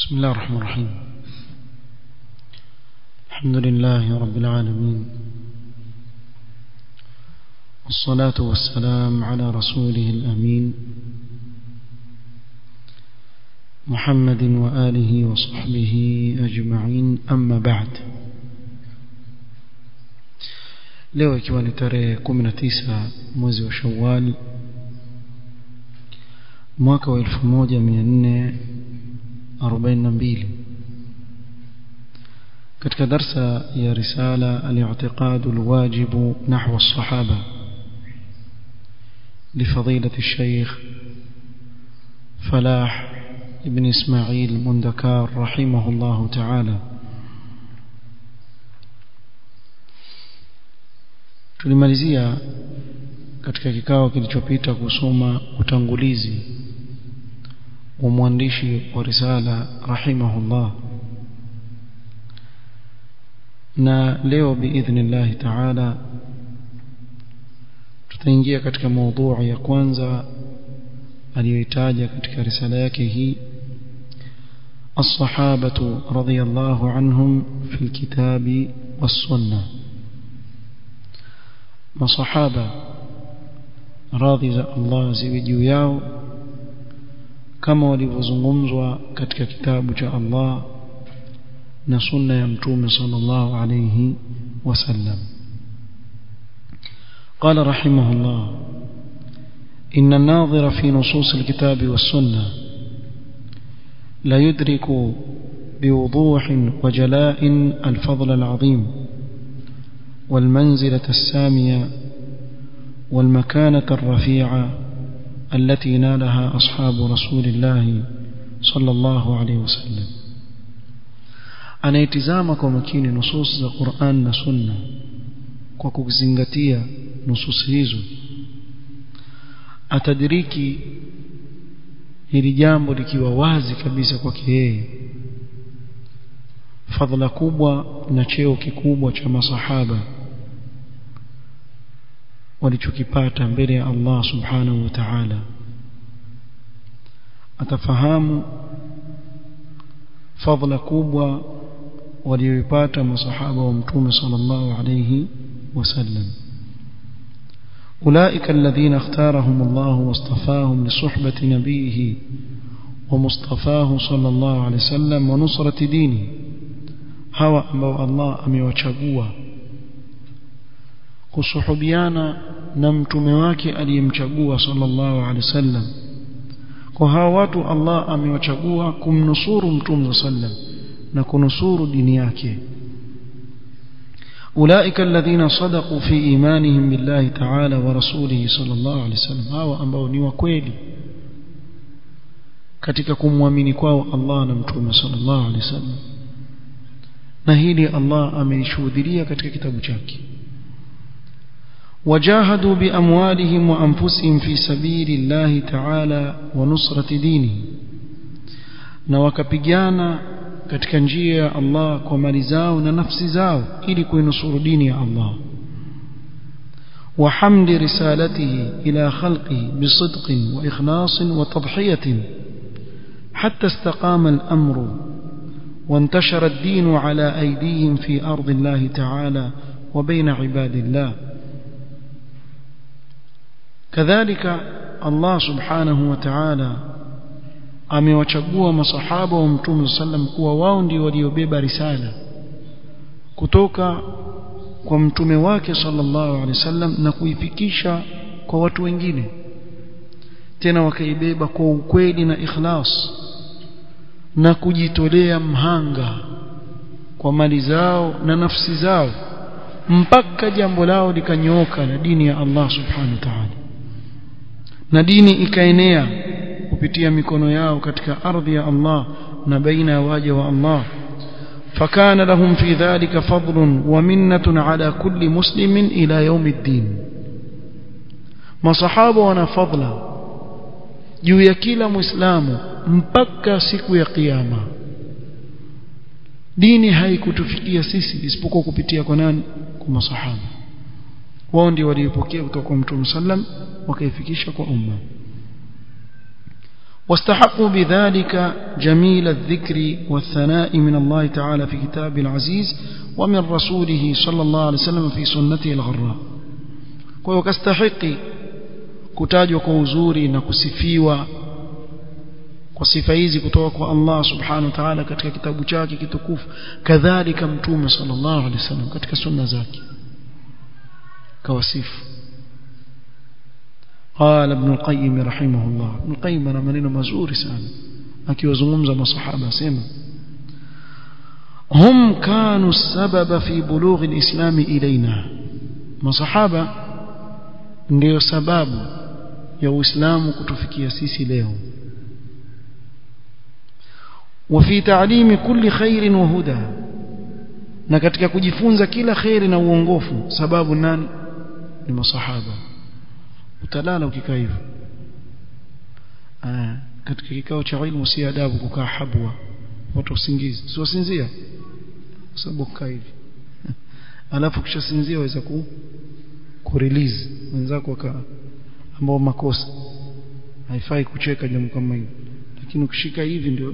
بسم الله الرحمن الرحيم الحمد لله رب العالمين والصلاة والسلام على رسوله الأمين محمد وآله وصحبه أجمعين أما بعد leo ikiwa ni tarehe 19 mwezi wa Shawwal mwaka wa 1442 katika darsa ya risala al-i'tiqad al-wajib nahwa as-sahaba لفضيلة الشيخ فلاح ابن إسماعيل مندكار رحمه الله تعالى tulimalizia katika kikao kilichopita kusoma utangulizi wa mwandishi wa risala rahimahullah na leo biidhnillah taala tutaingia katika maudhui ya kwanza aliyoitaja katika risala yake hii الصحابة رضي الله عنهم في الكتاب والسنة masahaba radhi za Allah ziwe juu yao kama walivyozungumzwa katika kitabu cha Allah na sunna ya mtume sallallahu alayhi wasallam قال رحمه الله إن الناظر في نصوص الكتاب والسنة لا يدرك بوضوح وجلاء الفضل العظيم والمنزلة السامية والمكانة الرفيعة التي نالها أصحاب رسول الله صلى الله عليه وسلم anaitizama kwa makini nusus za Qur'an na Sunna kwa kuzingatia nusus hizo atadiriki hili jambo likiwa wazi kabisa kwake yeye fadhila kubwa na cheo kikubwa cha masahaba walichokipata mbele ya Allah subhanahu wa ta'ala atafahamu fadhila kubwa walioipata masahaba wa mtume sallallahu alayhi wasallam أولئك الذين اختارهم الله واصطفاهم لصحبة نبيه ومصطفاه صلى الله عليه وسلم ونصرة دينه hawa ambao Allah amewachagua kusuhubiana na mtume wake aliyemchagua sallallahu alaihi wasallam kwa hawa watu Allah amewachagua kumnusuru mtume sallam na kunusuru dini yake أولئك الذين صدقوا في إيمانهم بالله تعالى ورسوله صلى الله عليه وسلم هوا ambao ni wakweli katika kumwamini kwao Allah na mtume sallallahu alaihi wasallam na hili Allah amelishuhudia katika kitabu chake wajahadu biamwalihim wa anfusihim fi sabili llahi ta'ala wa nusrati dini na wakapigana katika njia ya Allah kwa mali zao na nafsi zao ili kuinusuru dini ya Allah وحمد رسالته إلى خلقه بصدق وإخلاص وتضحية حتى استقام الأمر وانتشر الدين على أيديهم في أرض الله تعالى وبين عباد الله كذلك الله سبحانه وتعالى amewachagua masahaba wa mtume sallam kuwa wao ndio waliobeba risala kutoka kwa mtume wake sallallahu alaihi wasallam na kuifikisha kwa watu wengine tena wakaibeba kwa ukweli na ikhlas na kujitolea mhanga kwa mali zao na nafsi zao mpaka jambo lao likanyooka na dini ya Allah subhanahu wa ta'ala na dini ikaenea kupitia mikono yao katika ardhi ya Allah na baina ya waja wa Allah فكان لهم في ذلك فضل ومنة على كل مسلم إلى يوم الدين ما صحابه وانا فضلا juu ya kila muislamu mpaka siku ya kiyama dini haikutufikia sisi isipokuwa kupitia kwa nani kwa masahaba wao ndio waliopokea kutoka kwa mtume sallam wakaifikisha kwa umma واستحقوا بذلك جميل الذكر والثناء من الله تعالى في كتاب العزيز ومن رسوله صلى الله عليه وسلم في سنته الغراء kwa kastahiki kutajwa kwa uzuri na kusifiwa kwa sifa hizi kutoka kwa Allah subhanahu wa ta'ala katika kitabu chake kitukufu kadhalika mtume sallallahu alaihi wasallam katika sunna zake kawasifu قال ابن القيم رحمه الله ابن القيم انا maneno mazuri sana akiwazungumza masahaba sema هم كانوا السبب في بلوغ الإسلام إلينا masahaba ndio sababu ya Uislamu kutufikia sisi leo وفي تعليم كل خير وهدى na katika kujifunza kila khairi na uongofu sababu nani ni masahaba utalala ukikaa hivyo katika kikao cha ilmu si adabu kukaa habwa watu usingizi si wasinzia sababu kukaa hivi alafu kisha sinzia waweza ku kurelease wenzako waka ambao makosa haifai kucheka jambo kama hilo lakini ukishika hivi ndio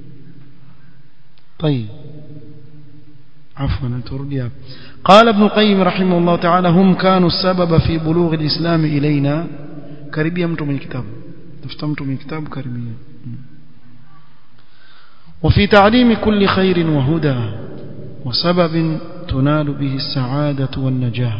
طيب عفوا ترجع قال ابن القيم رحمه الله تعالى هم كانوا السبب في بلوغ الإسلام إلينا كربيا mtu mwenye kitabu tafuta mtu mwenye kitabu karibia وفي تعليم كل خير وهدى وسبب تنال به السعادة والنجاة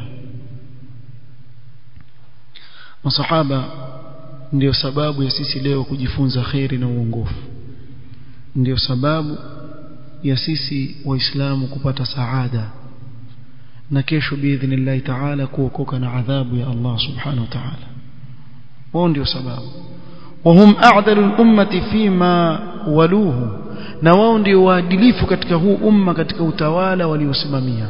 masahaba ndio sababu ya sisi leo kujifunza khairi na uongofu ndio sababu ya sisi waislamu kupata saada na kesho biidhnillahi taala kuokoka na adhabu ya Allah subhanahu wa ta'ala wao ndio sababu wahum a'dalu al-ummati fima waluhu na wao ndio waadilifu katika huu umma katika utawala waliosimamia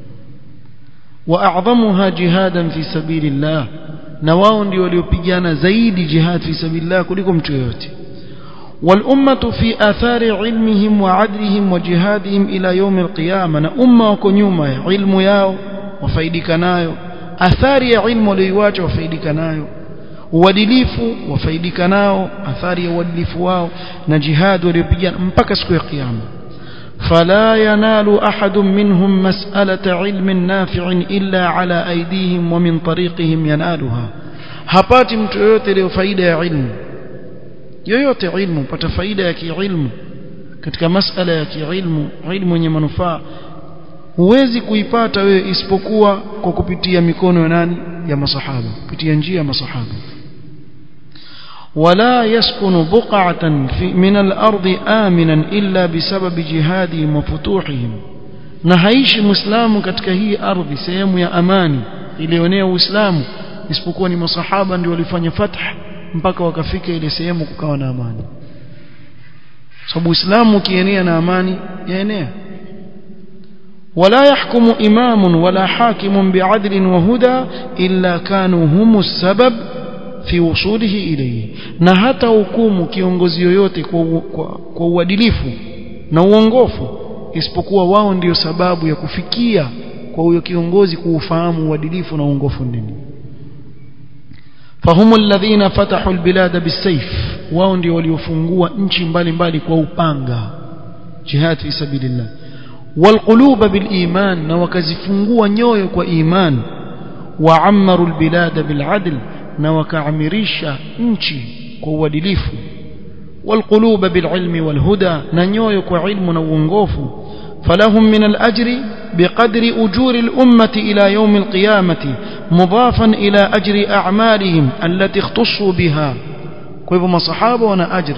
wa a'dhamuha jihadan fi sabilillah na wao ndio waliopigana zaidi jihad fi sabilillah kuliko mtu yoyote والأمة في آثار علمهم وعدلهم وجهادهم إلى يوم القيامة na umma wako nyuma ya ilmu yao wafaidika nayo athari ya ilmu walioiacha wafaidika nayo uadilifu wafaidika nao athari ya uadilifu wao na jihad waliopigana mpaka siku ya kiyama فلا ينال أحد منهم مسألة علم نافع إلا على أيديهم ومن طريقهم ينالها hapati mtu yoyote leo faida ya ilmu yoyote ilmu pata faida ya kiilmu katika masala ya kiilmu ilmu yenye manufaa huwezi kuipata wewe isipokuwa kwa kupitia mikono ya nani ya masahaba kupitia njia ya masahaba ولا يسكن بقعة في من الأرض آمنا إلا بسبب جهادهم وفتوحهم na haishi muislamu katika hii ardhi sehemu ya amani ilionea uislamu isipokuwa ni masahaba ndio walifanya fath mpaka wakafika ile sehemu kukawa na amani sababu uislamu ukienea na amani yaenea ولا يحكم إمام ولا حاكم بعدل وهدى إلا كانوا هم السبب fi wusulihi ilayhi na hata hukumu kiongozi yoyote kwa, kwa, kwa uadilifu na uongofu isipokuwa wao ndiyo sababu ya kufikia kwa huyo kiongozi kuufahamu uadilifu na uongofu nini fahumu alladhina fatahu albilada bisayf wao ndio waliofungua nchi mbalimbali kwa upanga jihad fi sabilillah walquluba biliman na wakazifungua nyoyo kwa iman waammaru albilada biladl na wakaamirisha nchi kwa uadilifu والقلوب بالعلم والهدى ننيوي كعلم ونوونغوف فلهم من الأجر بقدر أجور الأمة إلى يوم القيامة مضافا إلى أجر أعمالهم التي اختصوا بها كيف ما صحابة وانا أجر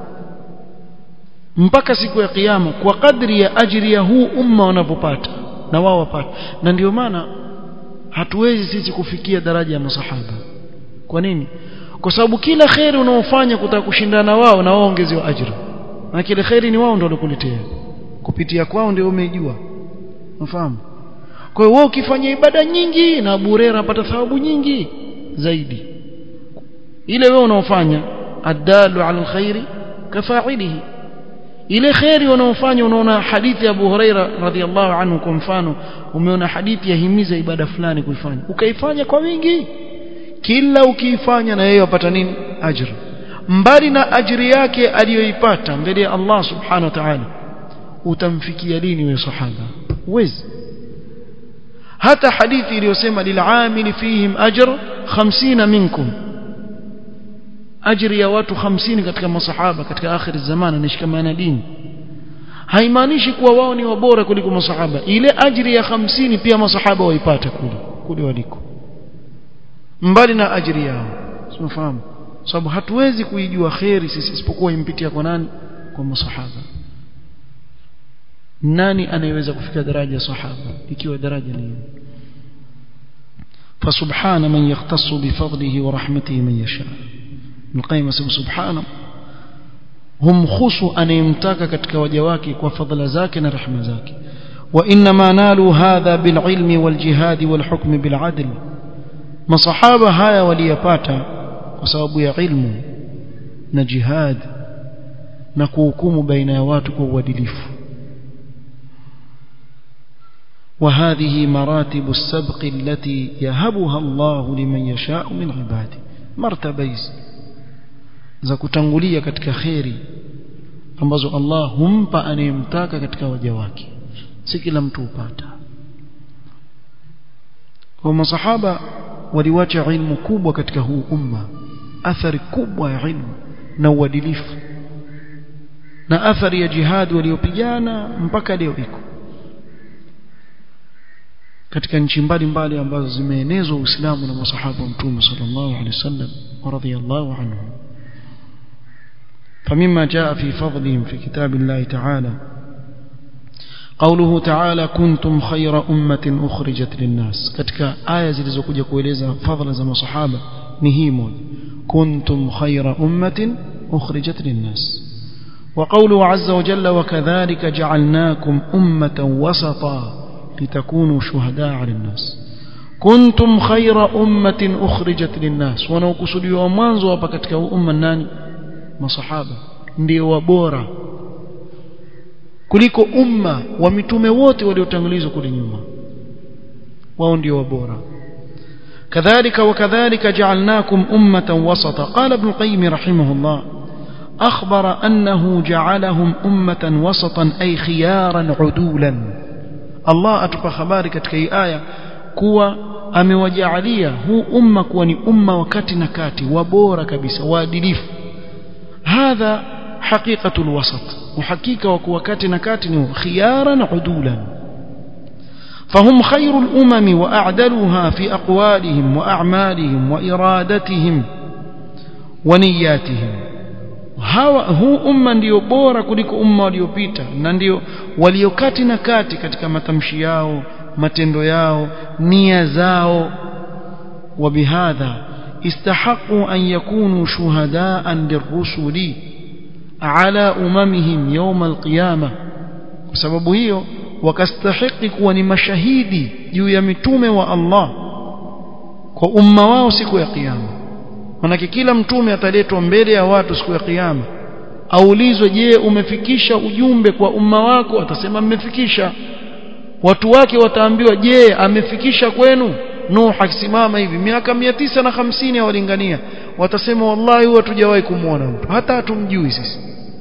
mpaka siku ya kiyama kwa kadri ya ajiri ya huu umma wanavyopata na wao wapata na ndio maana hatuwezi sisi kufikia daraja ya masahaba kwa nini kwa sababu kila khairi unaofanya kutaka kushindana wao na wao ongezewa ajira na kile khairi ni wao ndio walikuletea kupitia kwao ndio umejua unafahamu kwa hiyo wewe ukifanya ibada nyingi na bure unapata thawabu nyingi zaidi ile wewe unaofanya adalu ala alkhairi kafa'ilihi ile khairi unaofanya unaona hadithi ya Abu Huraira radhiallahu anhu kwa mfano umeona hadithi ya himiza ibada fulani kuifanya ukaifanya kwa wingi kila ukiifanya na yeye wapata nini ajr mbali na ajiri yake aliyoipata mbele ya Allah subhanahu wa ta'ala utamfikia lini wewe sahaba uwezi hata hadithi iliyosema lil'amili fihim ajr 50 minkum ajri ya watu 50 katika masahaba katika akhir zaman anashikamana dini haimaanishi kuwa wao ni wabora kuliko masahaba ile ajri ya 50 pia masahaba waipata kule kule waliko mbali na ajri yao tunafahamu sababu hatuwezi kuijua khairi sisi isipokuwa impitia kwa nani kwa masahaba nani anayeweza kufika daraja ya sahaba ikiwa daraja ni فسبحان من يختص بفضله ورحمته من يشاء القيم سبحانه هم خصوا أن يمتاك katika waja wake kwa fadhila zake na rehema zake وإنما نالوا هذا بالعلم والجهاد والحكم بالعدل masahaba haya waliyapata kwa sababu ya ilmu na jihad na kuhukumu baina ya watu kwa uadilifu وهذه مراتب السبق التي يهبها الله لمن يشاء من عباده مرتبه za kutangulia katika khairi ambazo Allah humpa anayemtaka katika waja wake si kila mtu upata kwa masahaba waliwacha ilmu kubwa katika huu umma athari kubwa ya ilmu na uadilifu na athari ya jihad waliopigana mpaka leo iko katika nchi mbalimbali ambazo zimeenezwa Uislamu na masahaba wa Mtume sallallahu alaihi wasallam radhiyallahu anhum فمما جاء في فضلهم في كتاب الله تعالى قوله تعالى كنتم خير أمة أخرجت للناس katika aya zilizokuja kueleza fadhila za masahaba ni hii moja كنتم خير أمة أخرجت للناس وقوله عز وجل وكذلك جعلناكم أمة وسطا لتكونوا شهداء على الناس كنتم خير أمة أخرجت للناس wanaokusudiwa mwanzo hapa katika umma nani masahaba ndio wabora kuliko umma wa mitume wote waliotangulizwa kule nyuma wao ndio wabora كذلك وكذلك جعلناكم أمة وسطا قال ابن القيم رحمه الله أخبر أنه جعلهم أمة وسطا أي خيارا عدولا الله أتبع خبارك كي آية كوا amewajalia huu umma kuwa ni umma wakati na kati wabora kabisa waadilifu hadha haqiqatul wasat uhakika wa kuwa kati na kati ni khiyaran udulan فهم خير الأمم وأعدلها في أقوالهم وأعمالهم وإرادتهم ونياتهم hawa huu umma ndio bora kuliko umma waliopita na ndio waliokati na kati katika matamshi yao matendo yao nia zao وبهذا استحقوا أن يكونوا شهداء للرسل على أممهم يوم القيامة بسبب hiyo wakastahiki kuwa ni mashahidi juu ya mitume wa Allah kwa umma wao siku ya kiyama manake kila mtume ataletwa mbele ya watu siku ya kiyama aulizwe je umefikisha ujumbe kwa umma wako atasema mmefikisha watu wake wataambiwa je amefikisha kwenu Nuh akisimama hivi miaka mia tisa na hamsini awalingania watasema wallahi huwa tujawahi kumwona mtu hata hatumjui sisi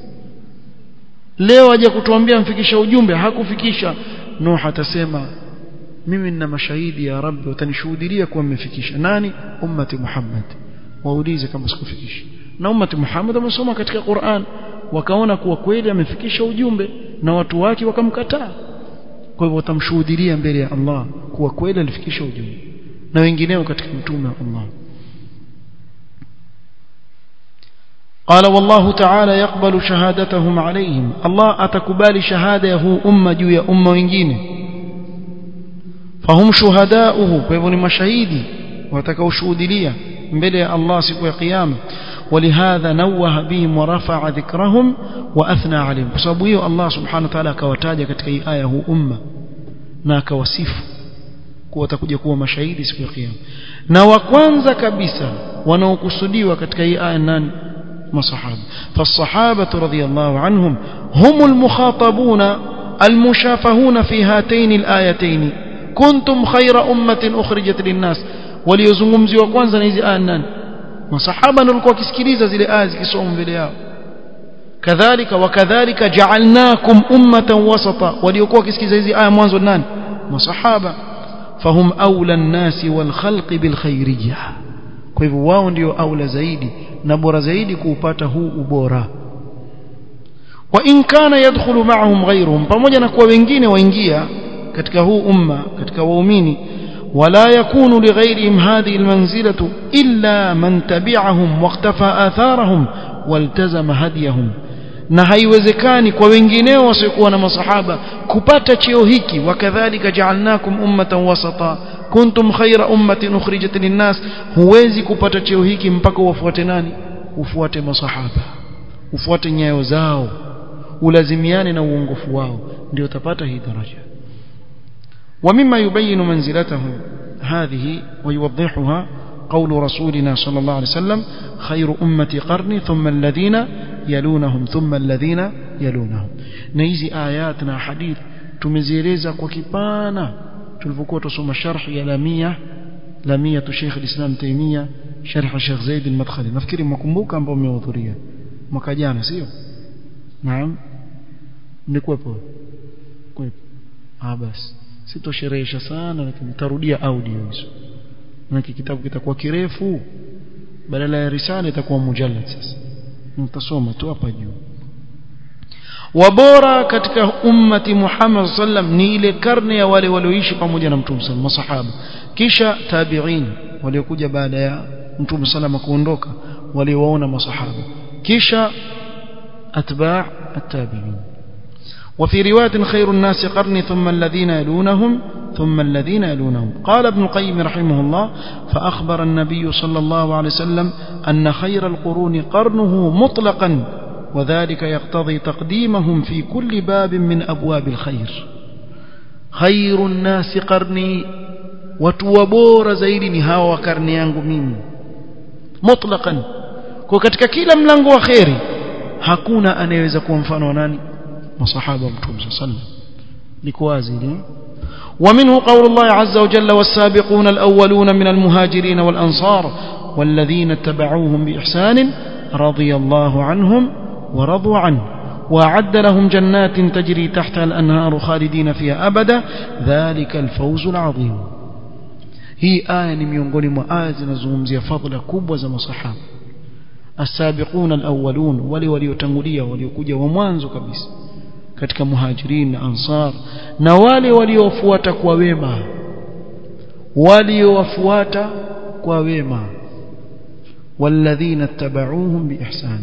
leo aje kutuambia mfikisha ujumbe hakufikisha Nuh atasema mimi nina mashahidi ya Rabbi watanishuhudia kuwa mmefikisha nani ummati Muhammad waulize kama sikufikisha na ummati Muhammad wamesoma katika Qur'an wakaona kuwa kweli amefikisha ujumbe na watu wake wakamkataa kwa hivyo watamshuhudia mbele ya Allah kuwa kweli alifikisha ujumbe na wengineo katika mtume wa Allah قال والله تعالى يقبل شهادتهم عليهم الله أتكبال شهادة أمة جوية أمة وإنجين فهم شهداؤه فيبني مشاهيدي وتكوا شهودلية مبلي الله سكوى قيامة ولهذا نوه بهم ورفع ذكرهم وأثنى عليهم بسببه الله سبحانه وتعالى كوتاجة كتكي آية أمة ناك وسيف watakuja kuwa mashahidi siku ya kiyama na wa kwanza kabisa wanaokusudiwa katika hii aya nani masahaba فالصحابه رضي الله عنهم هم المخاطبون المشافهون في هاتين الايتين كنتم خير امه اخرجت للناس وليزungumziwa kwanza na hizi aya nani masahaba ndio walikuwa wakisikiliza zile aya zikisoma mbele yao kadhalika wakadhalika ja'alnakum ummatan wasata waliokuwa wakisikiliza hizi aya mwanzo nani masahaba fahum aula an-nasi wal khalqi bil khairiyyah kwa hivyo wao ndio aula zaidi na bora zaidi kuupata huu ubora wa in kana yadkhulu ma'ahum ghayruhum pamoja na kuwa wengine waingia katika huu umma katika waumini ولا يكون لغيرهم هذه المنزلة إلا من تبعهم واقتفى آثارهم والتزم هديهم na haiwezekani kwa wengineo wasiokuwa na masahaba kupata cheo hiki wakadhalika ja'alnakum ummatan wasata kuntum khayra ummatin ukhrijat linnas huwezi kupata cheo hiki mpaka ufuate nani ufuate masahaba ufuate nyayo zao ulazimiane na uongofu wao ndio utapata hii daraja ومما يبين منزلتهم هذه ويوضحها قول رسولنا صلى الله عليه وسلم خير أمة قرني ثم الذين يلونهم ثم الذين يلونهم نيزي آياتنا حديث tumezieleza kwa kipana tulipokuwa tusoma sharh ya lamia lamia tu Sheikh al-Islam Taimia sharh Sheikh Zaid al-Madkhali nafikiri mkumbuka ambao mmehudhuria mwaka jana sio naam nilikuwepo kwepo ah basi sitosherehesha sana lakini nitarudia audio hizo na kitabu kitakuwa kirefu badala ya risala itakuwa mujallad sasa nitasoma tu hapa juu wabora katika ummati Muhammad sallam ni ile karne ya wale walioishi pamoja na Mtume sallam masahaba kisha tabi'in waliokuja baada ya Mtume sallam kuondoka waliowaona masahaba kisha atba' at-tabi'in وفي رواية خير الناس قرني ثم الذين يلونهم ثم الذين يلونهم قال ابن القيم رحمه الله فأخبر النبي صلى الله عليه وسلم أن خير القرون قرنه مطلقا وذلك يقتضي تقديمهم في كل باب من أبواب الخير خير الناس قرني وتوبور زيدني هاو وكرني yangu mimi mutlaqan kwa katika kila mlango wa khairi hakuna anayeweza kuwa mfano wa nani masahaba mtume sallam liko wazi ile ومنه قول الله عز وجل والسابقون الأولون من المهاجرين والأنصار والذين اتبعوهم بإحسان رضي الله عنهم ورضوا عنه وأعد لهم جنات تجري تحتها الأنهار خالدين فيها أبدا ذلك الفوز العظيم هي آية miongoni mwa aya zinazungumzia fadhila kubwa za masahaba السابقون الأولون wale waliotangulia waliokuja wa mwanzo kabisa katika muhajirin na ansar na wale waliofuata kwa wema waliowafuata kwa wema walladhina tabauhum biihsan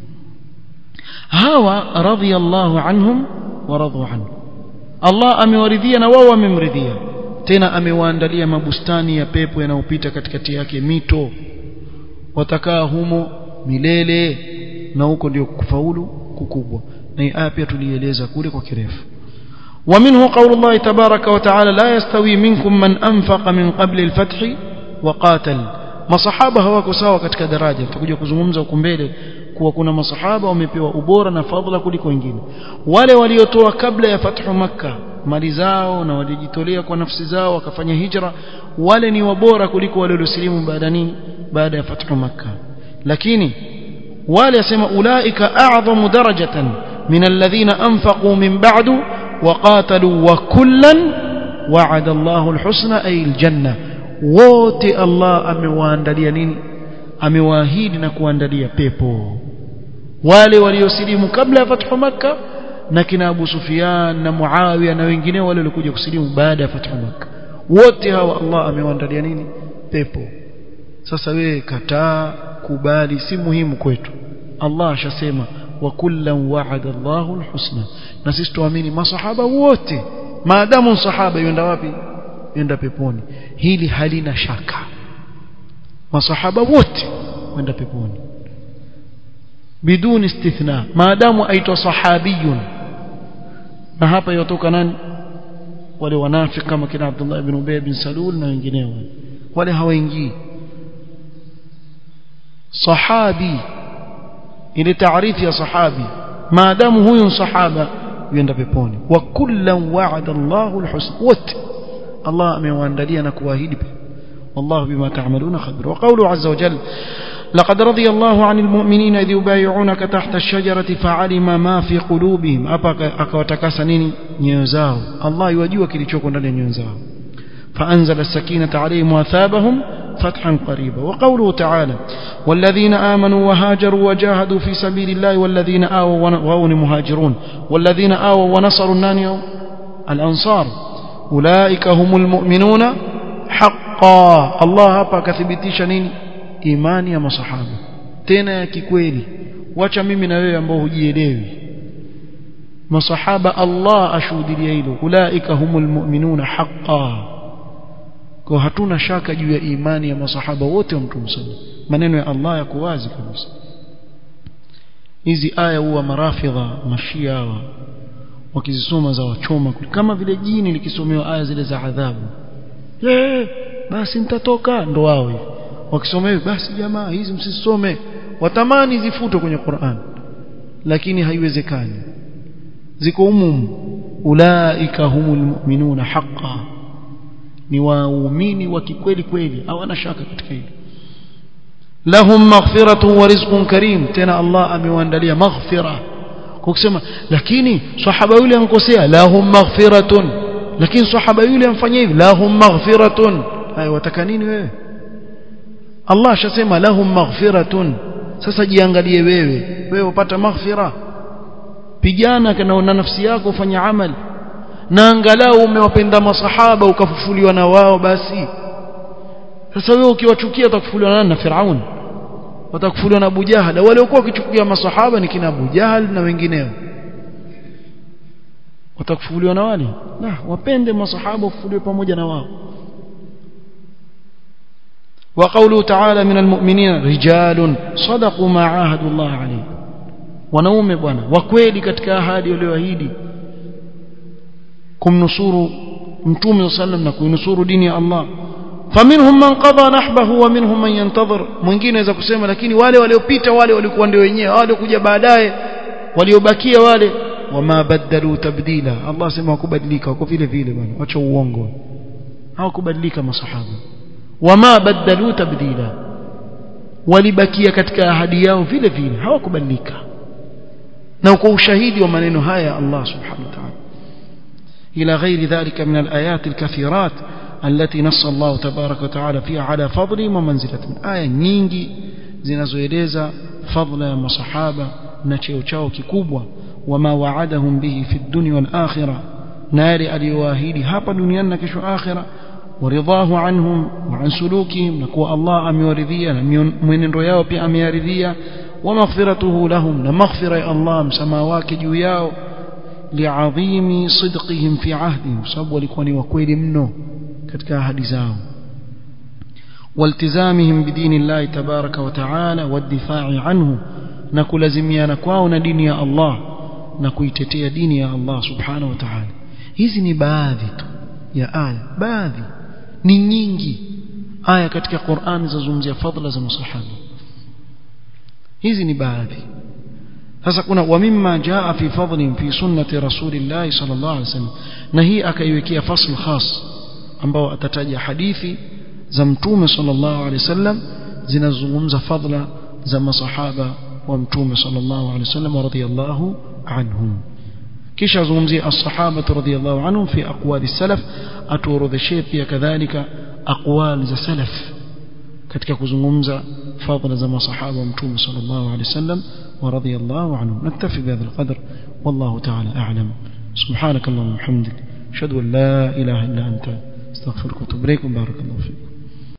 hawa radiyallahu anhum wa radu anhu Allah amewaridhia na wao wamemridhia tena amewaandalia mabustani ya pepo yanayopita katikati yake mito watakaa humo milele na huko ndio kufaulu kukubwa na hii aya pia tulieleza kule kwa kirefu ومنه قول الله تبارك وتعالى لا يستوي منكم من أنفق من قبل الفتح وقاتل masahaba hawako sawa katika daraja tutakuja kuzungumza huko mbele kuwa kuna masahaba wamepewa ubora na fadhila kuliko wengine wale waliotoa kabla ya fathu makka mali zao na walijitolea kwa nafsi zao wakafanya hijra wale ni wabora kuliko wale waliosilimu baada nini baada ya fathu makka lakini wale asema ulaika a'zamu darajatan min alladhina anfaqu min ba'du وقاتلوا وكلا وعد الله الحسنى أي الجنة wote Allah amewaandalia nini amewaahidi na kuandalia pepo wale waliosilimu kabla ya fathu makka na kina Abu Sufyan na Muawiya na wengineo wale walikuja kusilimu baada ya fathu makka wote hawa Allah amewaandalia nini pepo sasa wewe kataa kubali si muhimu kwetu Allah ashasema wa kullan wa'ada Allahu alhusna na sisi tuamini masahaba wote maadamu sahaba yenda wapi yenda peponi hili halina shaka masahaba wote wenda peponi biduni istithna maadamu aitwa sahabiyun na hapa yotoka nani wale wanafiki kama kina Abdullah ibn Ubay bin Salul na wengineo wale hawaingii sahabi ile taarifu ya sahabi maadamu huyu sahaba yenda peponi wa kullan wa'ada Allahu alhusna wote Allah amewaandalia na kuahidi wallahu bima ta'maluna khabir wa qawlu azza wa jalla لقد رضي الله عن المؤمنين إذ يبايعونك تحت الشجرة فعلم ما في قلوبهم أبا أكوتكاسا نيني نيوزاو الله يوجوا كليشوكو ndani نيوزاو فأنزل السكينة عليهم وثابهم فتحا قريبا وقوله تعالى والذين آمنوا وهاجروا وجاهدوا في سبيل الله والذين آووا وهون مهاجرون والذين آووا ونصروا النانيو الأنصار أولئك هم المؤمنون حقا الله hapa akathibitisha nini imani ya masahaba tena ya kikweli wacha mimi na wewe ambao hujielewi masahaba Allah ashuhudia hilo ulaika humul mu'minuna haqqan kwa hatuna shaka juu ya imani ya masahaba wote wa mtume sana maneno ya Allah yako wazi kabisa hizi aya huwa marafidha mashia hawa wakizisoma za wachoma kama vile jini likisomewa aya zile za adhabu eh basi nitatoka ndo wao hivi wakisoma hivi basi jamaa hizi msisome watamani zifutwe kwenye Qur'an lakini haiwezekani ziko umum ulaika humul mu'minuna haqqan ni waumini wa kikweli kweli hawana shaka katika hilo lahum maghfiratun wa rizqun karim tena Allah amewaandalia maghfira kwa kusema lakini sahaba yule ankosea lahum maghfiratun lakini sahaba yule amfanyia hivi lahum maghfiratun hayo wataka nini wewe Allah ashasema lahum maghfiratun sasa jiangalie wewe wewe upata maghfira pigana na nafsi yako ufanya amali na angalau umewapenda masahaba ukafufuliwa na wao basi sasa wewe ukiwachukia utakufuliwa na na Firaun watakufuliwa na Abu Jahal wale waliokuwa wakichukia masahaba ni kina Abu Jahal na wengineo watakufuliwa na wale na wapende masahaba ufufuliwe pamoja na wao وقوله تعالى من المؤمنين رجال صدقوا ما عاهدوا الله عليه wanaume bwana wa kweli katika ahadi walioahidi kumnusuru mtume sallam na kuinusuru dini ya Allah faminhum man qada nahbahu wa minhum man yantazir mwingine anaweza kusema lakini wale waliopita wale walikuwa ndio wenyewe wale kuja baadaye waliobakia wale wama badalu tabdila Allah sema hakubadilika wako vile vile bwana acha uongo hawakubadilika masahaba wama badalu tabdila walibakia katika ahadi yao vile vile hawakubadilika na uko ushahidi wa maneno haya Allah subhanahu wa ta'ala إلى غير ذلك من الآيات الكثيرات التي نص الله تبارك وتعالى فيها على فضل ومنزلة آية nyingi zinazoeleza fadla ya masahaba na cheo chao kikubwa wama waadahum bihi fi dunya wal akhirah nari aliyoahidi hapa duniani na kesho akhira waridhahu anhum wa an sulukihim na kuwa Allah amewaridhia na mwenendo yao pia ameyaridhia wa maghfiratuhu lahum na maghfira ya Allah msamaha wake juu yao li'adhimi sidqihim fi ahdihim sababu walikuwa ni wakweli mno katika ahadi zao والتزامهم بدين الله تبارك وتعالى والدفاع عنه نكلزميانا kwao na dini ya Allah na kuitetea dini ya Allah subhanahu wa ta'ala hizi ni baadhi tu ya aya baadhi ni nyingi aya katika Qur'an zazungumzia fadhila za masahaba hizi ni baadhi sasa kuna wa mimma jaa fi fadlin fi sunnati rasulillah sallallahu alaihi wasallam na hii akaiwekea fasl khas ambao atataja hadithi za mtume sallallahu alaihi wasallam zinazungumza fadla za masahaba wa mtume sallallahu alaihi wasallam radhiyallahu anhum kisha azungumzia as-sahaba radhiyallahu anhum fi aqwali salaf atuorodheshee pia kadhalika aqwal za salaf katika kuzungumza fadla za masahaba wa mtume sallallahu alaihi wasallam ورضي الله عنهم نكتفي بهذا القدر والله تعالى أعلم سبحانك اللهم وبحمدك أشهد أن لا إله إلا أنت استغفرك واتوب إليك بارك الله فيكم